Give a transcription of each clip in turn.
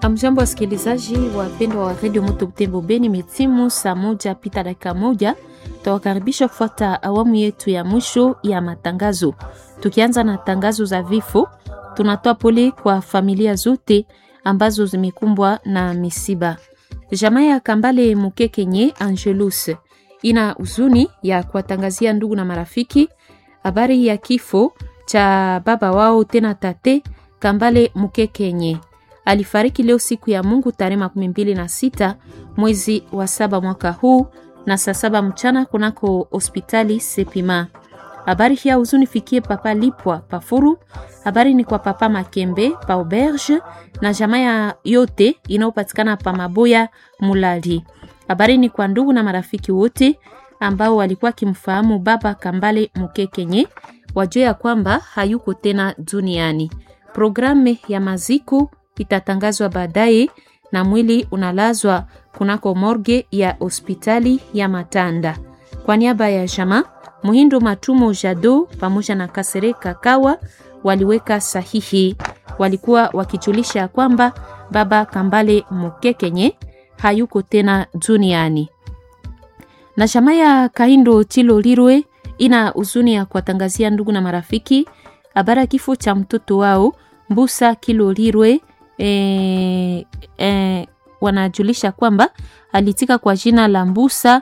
Amjambo wasikilizaji wapendwa wa redio Moto Butembo Beni, metimu saa moja pita dakika moja. Tawakaribisha kufuata awamu yetu ya mwisho ya matangazo. Tukianza na tangazo za vifo, tunatoa pole kwa familia zote ambazo zimekumbwa na misiba. Jamaa ya Kambale Mukekenye Angelus ina huzuni ya kuwatangazia ndugu na marafiki habari ya kifo cha baba wao tena tate Kambale Mukekenye alifariki leo siku ya Mungu tarehe makumi mbili na sita mwezi wa saba mwaka huu na saa saba mchana kunako hospitali Sepima. Habari hii huzuni fikie papa Lipwa Pafuru. Habari ni kwa papa Makembe pa Auberge na jamaa yote inayopatikana pa Maboya Mulali. Habari ni kwa ndugu na marafiki wote ambao walikuwa kimfahamu baba Kambale Mukekenye, wajue ya kwamba hayuko tena duniani. Programu ya maziku itatangazwa baadaye na mwili unalazwa kunako morge ya hospitali ya Matanda. Kwa niaba ya jamaa Muhindo Matumo Jado pamoja na Kasere Kakawa waliweka sahihi, walikuwa wakijulisha kwamba baba Kambale Mukekenye hayuko tena duniani. Na jamaa ya Kaindo Tilo Lirwe ina huzuni ya kuwatangazia ndugu na marafiki habari ya kifo cha mtoto wao Mbusa Kilo Lirwe. E, e, wanajulisha kwamba alitika kwa jina la Mbusa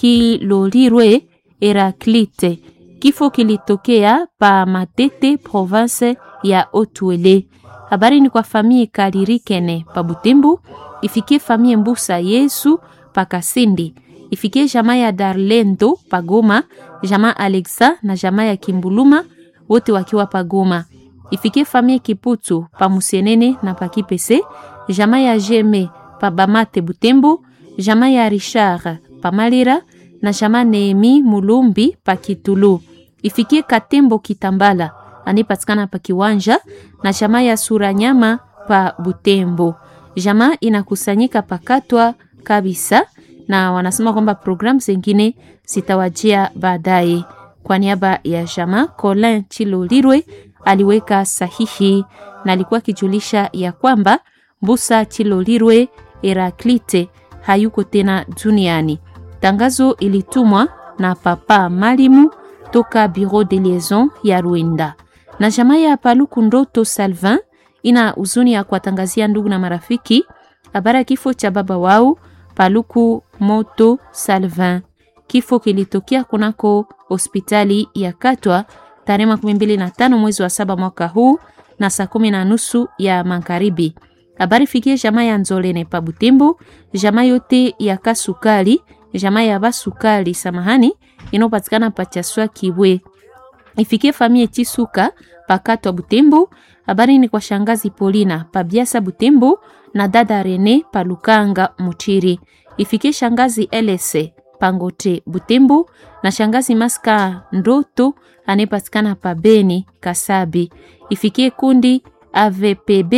Kilolirwe Heraklite. Kifo kilitokea pa Matete, province ya Otuele. Habari ni kwa famille Kalirikene pa Butembo, ifikie famille Mbusa Yesu pa Kasindi, ifikie jamaa ya Darlendo pa Goma, jamaa Alexa na jamaa ya Kimbuluma wote wakiwa pa Goma ifikie famille Kiputu pa Musenene na pa Kipese, jamaa ya Jeme pa Bamate Butembo, jamaa ya Richard pa Malira na jamaa Neemi Mulumbi pa Kitulu. Ifikie Katembo Kitambala anipatikana pa Kiwanja na jamaa ya Suranyama pa Butembo. Jamaa inakusanyika pakatwa kabisa na wanasema kwamba programu zingine zitawajia baadaye. Kwa niaba ya jamaa Colin Chilolirwe aliweka sahihi na alikuwa akijulisha ya kwamba Mbusa Chilolirwe Heraklite hayuko tena duniani. Tangazo ilitumwa na papa Malimu toka Bureau de Liaison ya Rwanda. Na jamaa ya Paluku Ndoto Salvin ina huzuni ya kuwatangazia ndugu na marafiki habari ya kifo cha baba wao Paluku Moto Salvin. Kifo kilitokea kunako hospitali ya Katwa tarehe makumi mbili na tano mwezi wa saba mwaka huu na saa kumi na nusu ya magharibi. Habari fikie jamaa ya Nzolene pa Butembo, jamaa yote ya Kasukali, jamaa ya Basukali samahani, inayopatikana pa Chaswa Kibwe. Ifikie famie Chisuka pakatwa Butembo. Habari ni kwa shangazi Polina pa Biasa Butembo na dada Rene pa Lukanga Muchiri. Ifikie shangazi Elese Pangote Butembo na shangazi Maska Ndoto anayepatikana pa Beni Kasabi. Ifikie kundi AVPB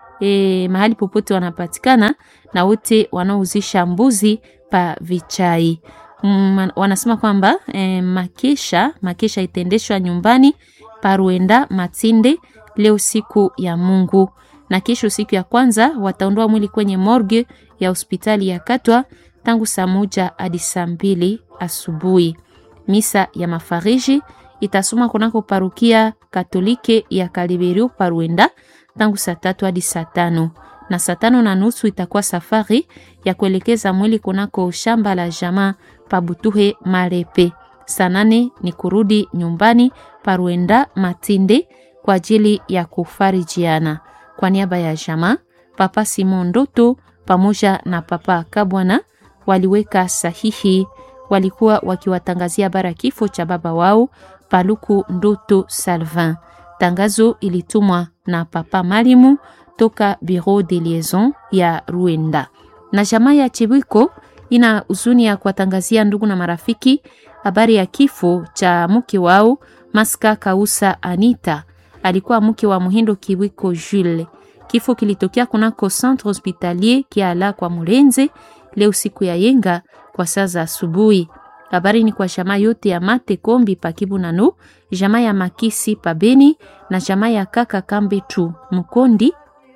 e, mahali popote wanapatikana na wote wanaouzisha mbuzi pa Vichai. Mm, wanasema kwamba e, makesha makesha itendeshwa nyumbani pa Ruenda Matinde leo siku ya Mungu, na kesho siku ya kwanza wataondoa mwili kwenye morgue ya hospitali ya Katwa tangu saa moja hadi saa mbili asubuhi. Misa ya mafariji itasoma kunako parukia Katolike ya Kaliberio Paruenda tangu saa tatu hadi saa tano na saa tano na nusu itakuwa safari ya kuelekeza mwili kunako shamba la jamaa Pabutuhe Marepe. Saa nane ni kurudi nyumbani Paruenda Matinde kwa ajili ya kufarijiana. Kwa niaba ya jamaa Papa Simon Ndoto pamoja na Papa Kabwana waliweka sahihi walikuwa wakiwatangazia bara kifo cha baba wao Paluku Ndoto Salvin. Tangazo ilitumwa na Papa Malimu toka Bureau de Liaison ya Rwanda. Na jamaa ya Chibwiko ina huzuni ya kuwatangazia ndugu na marafiki habari ya kifo cha mke wao Maska Kausa Anita, alikuwa mke wa Muhindo Kibwiko Jules. Kifo kilitokea kunako Centre Hospitalier Kiala kwa Mulenze leo siku ya yenga kwa saa za asubuhi. Habari ni kwa jamaa yote ya Mate Kombi pa Kibu Nano, jamaa ya Makisi pa Beni na jamaa ya Kaka Kambe tu Mkondi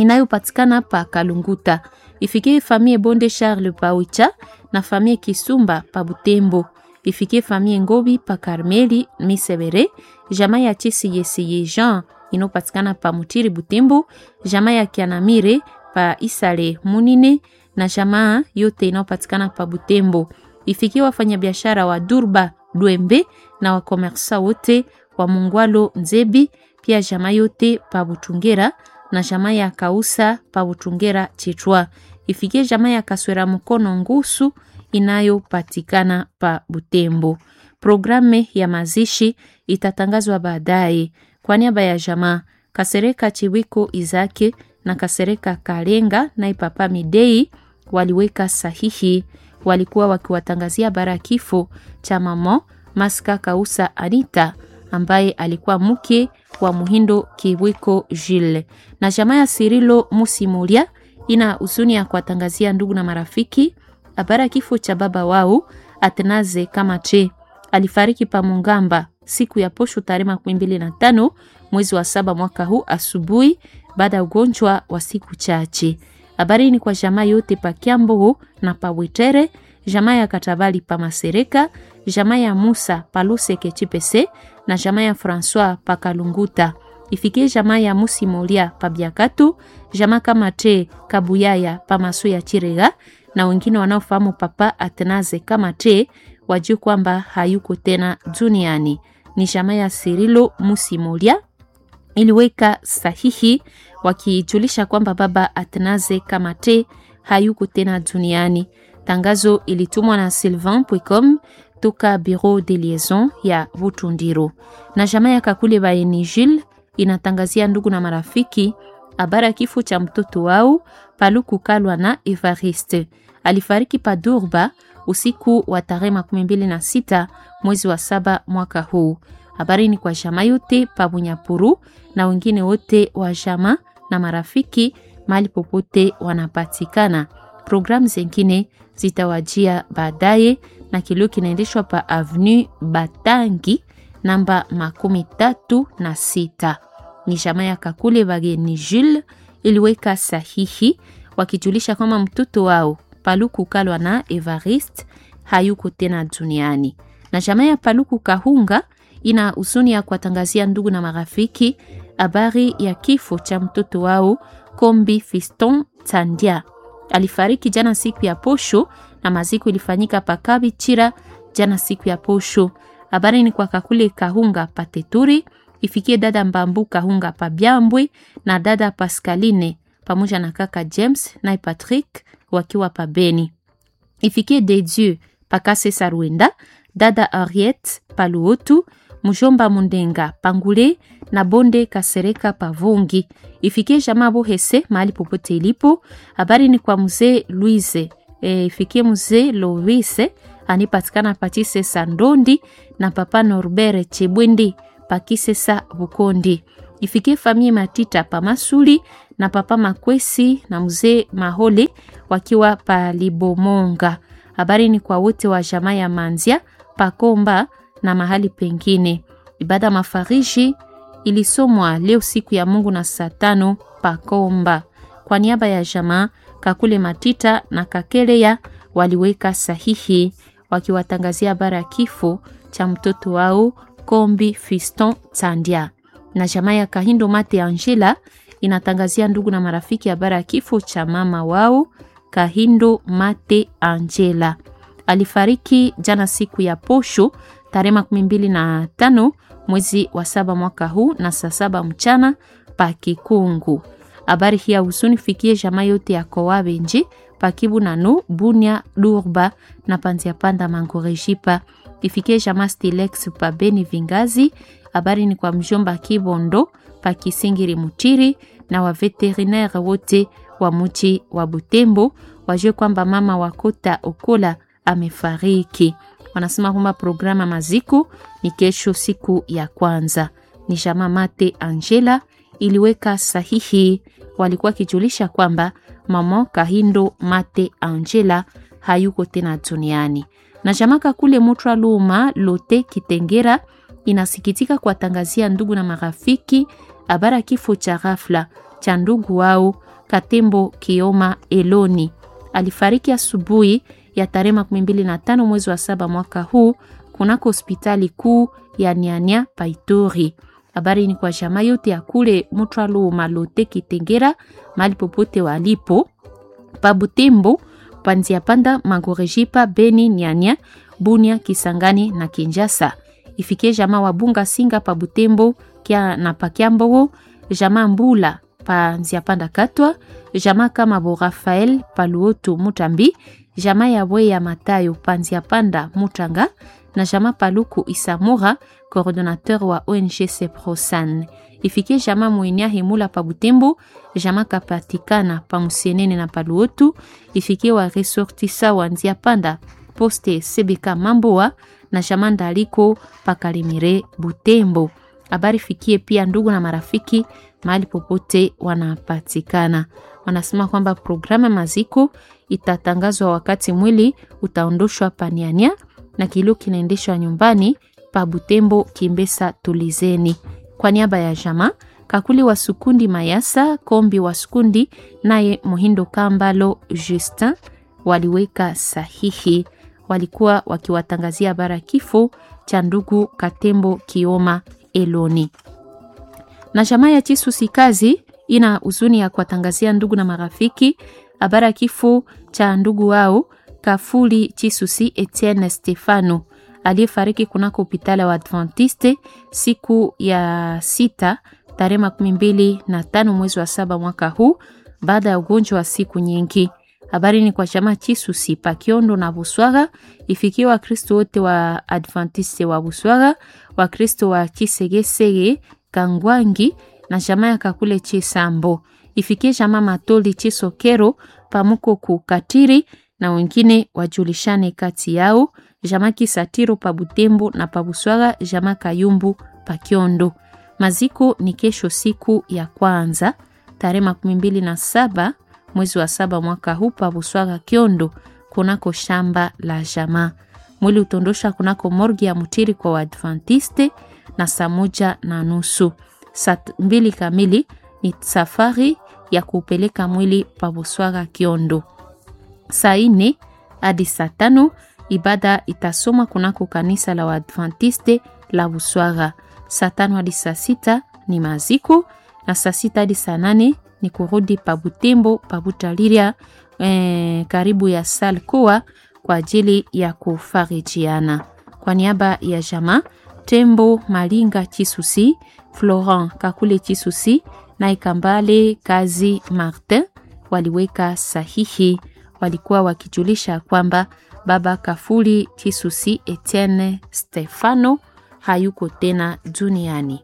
inayopatikana pa Kalunguta. Ifikie famille Bonde Charles Pawicha na famille Kisumba pa Butembo. Ifikie famille Ngobi pa Karmeli Misebere, jamaa ya Chisi Yesiye Jean inayopatikana pa Mutiri Butembo, jamaa ya Kianamire pa Isale Munine na jamaa yote inayopatikana pa Butembo. Ifikie wafanyabiashara wa Durba Dwembe na wakomersa wote wa Mungwalo Nzebi, pia jamaa yote pa Butungera na jamaa ya Kausa pa Butungera Chitwa. Ifikie jamaa ya Kaswera Mkono Ngusu inayopatikana pa Butembo. Programu ya mazishi itatangazwa baadaye. Kwa niaba ya jamaa Kasereka Chiwiko Izake na Kasereka Kalenga na Ipapa Midei waliweka sahihi, walikuwa wakiwatangazia bara kifo cha mama Maska Kausa Anita ambaye alikuwa mke wa Muhindo Kiwiko Jile. Na jamaa ya Sirilo Musimulia ina huzuni ya kuwatangazia ndugu na marafiki habari kifo cha baba wao Atenaze Kamache alifariki pa Mungamba siku ya posho tarehe makumi mbili na tano mwezi wa saba mwaka huu asubuhi baada ya ugonjwa wa siku chache. Habari ni kwa jamaa yote pa Kiambo na pa Witere, jamaa ya Katabali pa Masereka, jamaa ya Musa pa Luseke Chipese na jamaa ya Francois pa Kalunguta. Ifikie jamaa ya Musimolia pa Biakatu, jamaa kama te Kabuyaya pa Maso ya Chirega na wengine wanaofahamu papa Atenaze kama te wajue kwamba hayuko tena duniani. Ni jamaa ya Sirilo Musimolia iliweka sahihi wakijulisha kwamba baba Atenaze Kamate hayuko tena duniani. Tangazo ilitumwa na Sylvain Pwecom toka Bureau de Liaison ya Butundiro. Na jamaa ya Kakule Baeni Jules inatangazia ndugu na marafiki habari ya kifo cha mtoto wao Paluku Kalwa na Evariste. Alifariki pa Durba usiku wa tarehe makumi mbili na sita mwezi wa saba mwaka huu. Habari ni kwa jamaa yote pa Bunyapuru na wengine wote wa jamaa na marafiki mahali popote wanapatikana. Programu zingine zitawajia baadaye, na kilio kinaendeshwa pa Avenue Batangi namba makumi tatu na sita. Ni jamaa ya Kakule Bageni Jules iliweka sahihi wakijulisha kwamba mtoto wao Paluku Kalwa na Evariste hayuko tena duniani. Na jamaa ya Paluku Kahunga ina huzuni ya kuwatangazia ndugu na marafiki habari ya kifo cha mtoto wao Kombi Fiston Tandia. Alifariki jana siku ya posho na maziko ilifanyika pakabi chira jana siku ya posho. Habari ni kwa Kakule Kahunga Pateturi, ifikie dada Mbambu Kahunga Pabyambwe na dada Pascaline pamoja na kaka James na Patrick wakiwa pabeni. Ifikie de Dieu Pakase Sarwenda, dada Henriette Paluotu, mjomba Mundenga Pangule na bonde Kasereka Pavungi. Ifikie jamaa Bohese mahali popote ilipo. Habari ni kwa mzee Louise. E, ifikie mzee Louise anipatikana Patise Sandondi na papa Norbert Chebwendi Pakisesa Bukondi. Ifikie famie Matita Pamasuli na papa Makwesi na mzee Mahole wakiwa Palibomonga. Habari ni kwa wote wa jamaa ya Manzia Pakomba na mahali pengine. Ibada mafariji ilisomwa leo siku ya Mungu na saa tano Pakomba. Kwa niaba ya jamaa Kakule Matita na Kakeleya waliweka sahihi wakiwatangazia habari ya kifo cha mtoto wao Kombi Fiston Tandia. Na jamaa ya Kahindo Mate Angela inatangazia ndugu na marafiki habari ya kifo cha mama wao Kahindo Mate Angela. Alifariki jana siku ya posho tarehe makumi mbili na tano mwezi wa saba mwaka huu na saa saba mchana pa Kikungu. Habari hii ya huzuni fikie jamaa yote ya Kowabenji pakibu nano Bunia Durba na Panzia Panda Mangorejipa ifikie jamaa Stilex pa Beni Vingazi. Habari ni kwa mjomba Kibondo pa Kisingiri Mutiri na wa veterinaire wote wa muji wa Butembo wajue kwamba mama wa Kota Okola amefariki. Wanasema kwamba programa maziko ni kesho, siku ya kwanza. Ni jamaa Mate Angela iliweka sahihi, walikuwa kijulisha kwamba mama Kahindo Mate Angela hayuko tena duniani. Na jamaa Kakule Mutra Luma Lote Kitengera inasikitika kuwatangazia ndugu na marafiki habara kifo cha ghafla cha ndugu wao Katembo Kioma Eloni. Alifariki asubuhi ya tarehe makumi mbili na tano mwezi wa saba mwaka huu kunako hospitali kuu ya Nyanya Paitori. Habari ni kwa jamaa yote ya kule Mutwalo Malote Kitengera, mali popote walipo pa Butembo, Panzia Panda, Magorejipa, Beni, Nyanya, Bunia, Kisangani na Kinjasa. Ifikie jamaa wa Bunga Singa pa Butembo kia na pa Kiambo, jamaa Mbula pa Nzia Panda Katwa, jamaa kama Bo Rafael pa Luoto Mutambi, jamaa ya Bwe ya Matayo pa Nzia Panda Mutanga na jamaa Paluku Isamura coordonnateur wa ONG Seprosan. Ifikie jamaa Mwinia Himula pa Butembo, jamaa kapatikana pa Musienene na Paluotu, ifikie wa resortisa wa Nzia Panda poste CBK Mamboa na jamaa Ndaliko pa Kalimire Butembo. Habari fikie pia ndugu na marafiki mahali popote wanapatikana. Wanasema kwamba programu maziko itatangazwa wakati mwili utaondoshwa paniania na kilio kinaendeshwa nyumbani pa Butembo Kimbesa Tulizeni. Kwa niaba ya jama Kakuli wa Sukundi Mayasa Kombi wa Sukundi naye Muhindo Kambalo Justin waliweka sahihi, walikuwa wakiwatangazia habari kifo cha ndugu Katembo Kioma Eloni. Na jamaa ya Chisusi kazi ina huzuni ya kuwatangazia ndugu na marafiki habari ya kifo cha ndugu wao Kafuli Chisusi Etienne Stefano aliyefariki kunako hospitali wa Adventiste siku ya sita tarehe makumi mbili na tano mwezi wa saba mwaka huu baada ya ugonjwa wa siku nyingi. Habari ni kwa chama Chisusi Pakiondo na Buswaga, ifikie Wakristo wote wa Adventiste wa Buswaga, Wakristo wa Chisegesege Kangwangi na jamaa ya Kakule Chisambo, ifikie jamaa Matoli Chisokero pamuko kukatiri na wengine wajulishane kati yao jama Kisatiro pa Butembo na pa Buswaga jama Kayumbu pa Kiondo. Maziko ni kesho siku ya kwanza tarehe makumi mbili na saba mwezi wa saba mwaka huu pa Buswaga Kiondo kunako shamba la jama. Mwili utondosha kunako morgi ya Mutiri kwa Waadventiste na saa moja na nusu. Saa mbili kamili ni safari ya kupeleka mwili pa Buswaga Kiondo. Saa ine hadi saa tano ibada itasoma kunako kanisa la Waadventiste la Buswaga. Saa tano hadi saa sita ni maziko na saa sita hadi saa nane ni kurudi pa Butembo pa Butaliria eh, karibu ya Salkoa kwa ajili ya kufarijiana. Kwa niaba ya jamaa Tembo Malinga Chisusi, Florent Kakule Chisusi na Ikambale Kazi Martin waliweka sahihi, walikuwa wakijulisha kwamba baba Kafuli Chisusi Etienne Stefano hayuko tena duniani.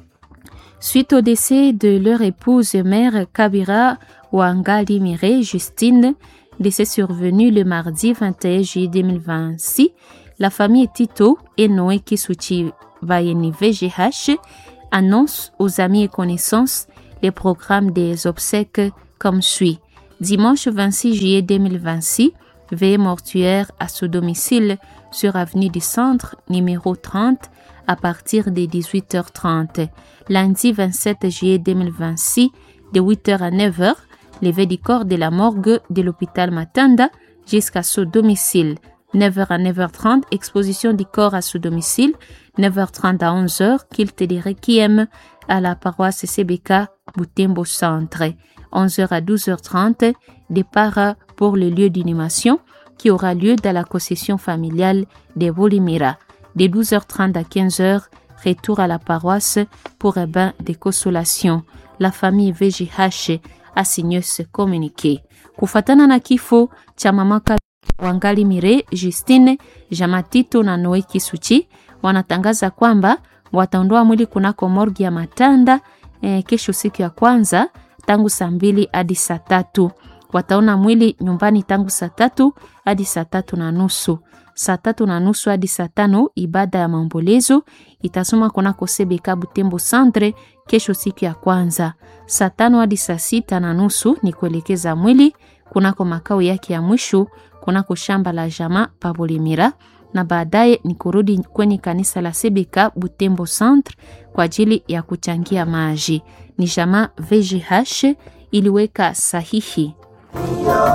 Suite au décès de leur épouse mère Kabira Wangali Mire Justine, décès survenu le mardi 21 juillet 2026, la famille Tito et Noé Kisuchi Vayeni VGH annonce aux amis et connaissances les programmes des obsèques comme suit. Dimanche 26 juillet 2026, veillée mortuaire à ce domicile sur avenue du Centre, numéro 30, à partir de 18h30. Lundi 27 juillet 2026, de 8h à 9h, levé du corps de la morgue de l'hôpital Matanda jusqu'à ce domicile. 9h à 9h30, exposition du corps à ce domicile. 9h30 à 11h, culte de requiem à la paroisse CBK Boutembo Centre. 11h à 12h30, départ pour le lieu d'inhumation qui aura lieu dans la concession familiale de Bolimira. De 12h30 à 15h, retour à la paroisse pour un bain de consolation. La famille VGH a signé ce communiqué. Kufatana na kifo cha mamaka Wangali Mire Justine Jamatito na Noe Kisuchi wanatangaza kwamba wataondoa mwili kunako morgi ya Matanda eh, kesho siku ya kwanza tangu saa mbili hadi saa tatu. Wataona mwili nyumbani tangu saa tatu hadi saa tatu na nusu. Saa tatu na nusu hadi saa tano ibada ya maombolezo itasoma kunako Sebeka Butembo Centre kesho siku ya kwanza. Saa tano hadi saa sita na nusu ni kuelekeza mwili kunako makao yake ya mwisho kunako shamba la jama Pabolimira na baadaye ni kurudi kwenye kanisa la Sebeka Butembo Centre kwa ajili ya kuchangia maji. Ni jama VGH iliweka sahihi.